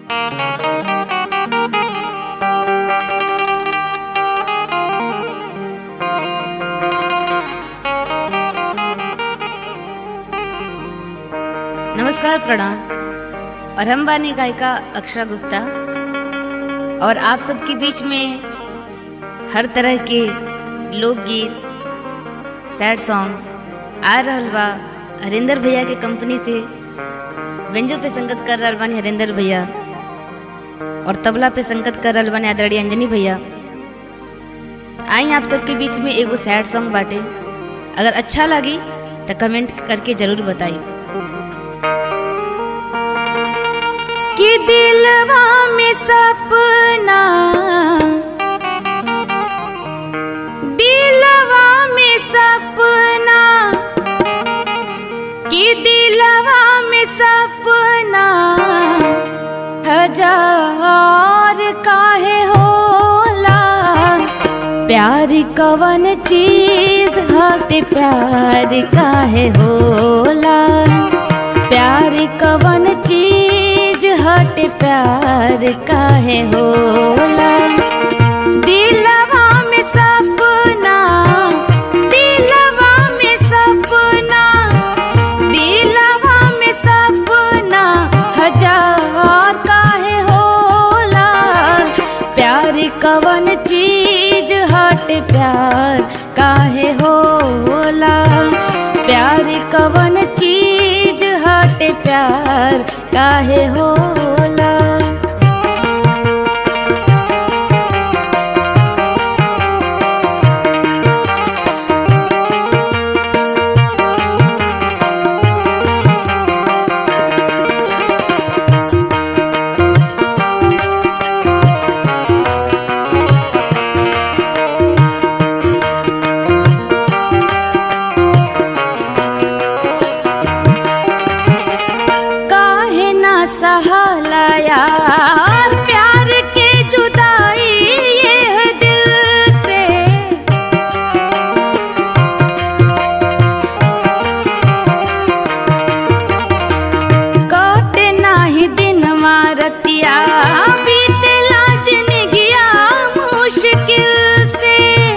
नमस्कार प्रणाम और हम बानी गायिका अक्षरा गुप्ता और आप सबके बीच में हर तरह के लोकगीत सैड सॉन्ग आ रहल बा हरिंदर भैया के कंपनी से व्यंजो पे संगत कर रहल बानी हरिंदर भैया और तबला पे संगत कर रहल बानी आदरणीय अंजनी भैया आई आप सबके बीच में एगो सैड सॉन्ग बाटे अगर अच्छा लगी तो कमेंट करके जरूर बताइए कि दिलवा में सपना दिलवा में सपना कि दिलवा में सपना हजार काहे होला प्यार कवन चीज हटे प्यार काहे होला प्यार कवन चीज हटे प्यार काहे होला दिलवा में सपना दिलवा में सपना दिलवा में सपना हजार काहे होला प्यार कवन चीज हट प्यार काहे होला प्यार कवन चीज हट प्यार काहे होला काहे ना सहाला यार प्यार के जुदाई ये दिल से कटे नाही दिन मारतिया बीतेला जिंदगिया मुश्किल से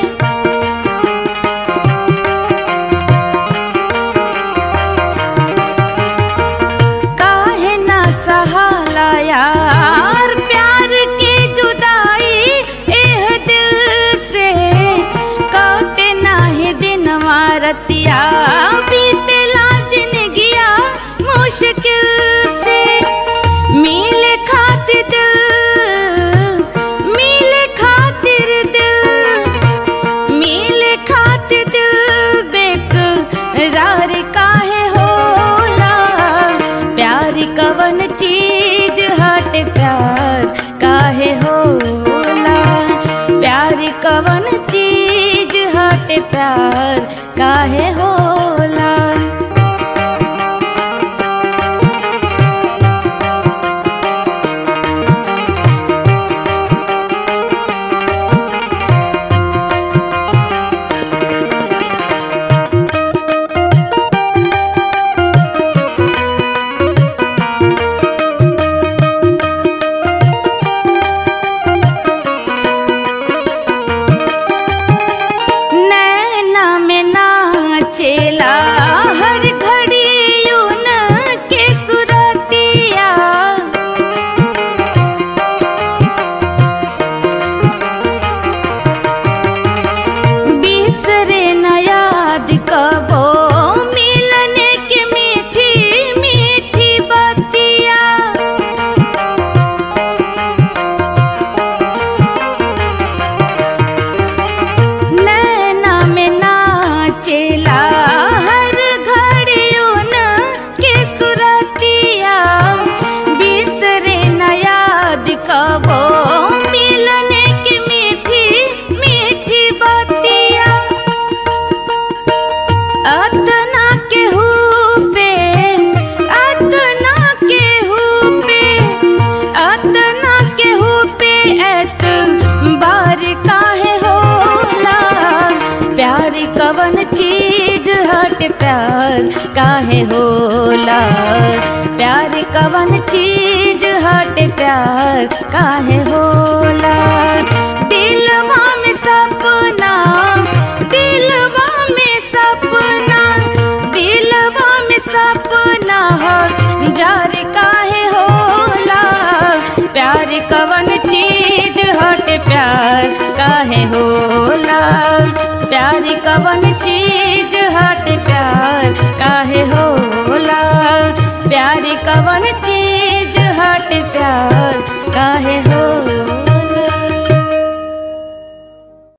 काहे ना सहाला यार प्यार के जुदाई एह दिल से काटे नाही दिन मारतिया बीतेला जिंदगिया मुश्किल से मिले खातिर दिल मिले खातिर दिल मिले खातिर दिल बेकरार काहे होला प्यार कवन चीज हट प्यार काहे होला प्यार कवन चीज हट प्यार काहे होला नैना में नाचेला हर घड़ी यून के सुरतिया बिसरे न याद कबो मिलने के मीठी मीठी बतिया नैना में नाचेला हर घड़ियों न के सुरतिया बिसरे न याद कबो मिलने की मीठी मीठी बतिया अतना के पे अतना के पे अतना के पे एत बार काहे होला प्यार कवन कवन चीज हट प्यार काहे होला प्यार कवन चीज हट प्यार काहे होला दिलवा में सपना दिलवा में सपना दिलवा में सपना हो जार काहे होला प्यार कवन चीज हट प्यार काहे होला प्यार कवन चीज हट प्यार काहे होला प्यार कवन चीज हट प्यार काहे होला